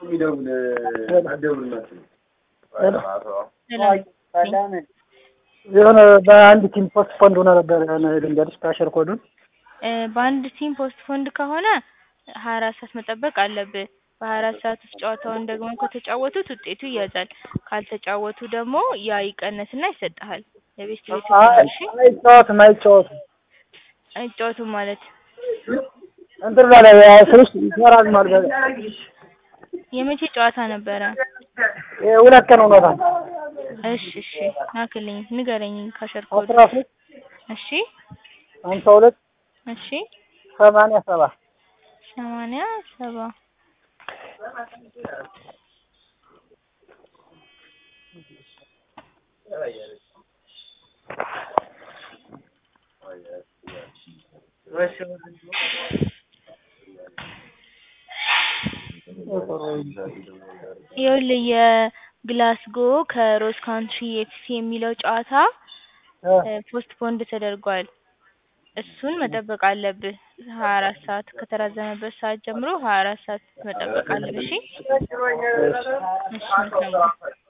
የሆነ በአንድ ቲም ፖስት ፖንድ ሆነ ነበር የሆነ ልንገርሽ ካሸር ኮዱን እ በአንድ ቲም ፖስት ፎንድ ከሆነ ሀያ አራት ሰዓት መጠበቅ አለብህ። በሀያ አራት ሰዓት ውስጥ ጨዋታውን ደግሞ ከተጫወቱት ውጤቱ ይያዛል። ካልተጫወቱ ደግሞ ያ ይቀነስና ይሰጥሃል። የቤስት ቤት እሺ አይጫወትም አይጫወትም አይጫወቱም ማለት እንትን ላይ ስልሽ ይሰራል ማለት የመቼ ጨዋታ ነበረ? ሁለት ቀን ሆኖታል። እሺ እሺ ላክልኝ ንገረኝ ካሸር ኮድ አስራ ሶስት እሺ ሀምሳ ሁለት እሺ ሰማንያ ሰባ ሰማንያ ሰባ ይኸውልህ የግላስጎ ከሮዝ ካንትሪ ኤፍሲ የሚለው ጨዋታ ፖስት ፖንድ ተደርጓል። እሱን መጠበቅ አለብህ። ሀያ አራት ሰዓት ከተራዘመበት ሰዓት ጀምሮ ሀያ አራት ሰዓት መጠበቅ አለብህ። እሺ እሺ መልካም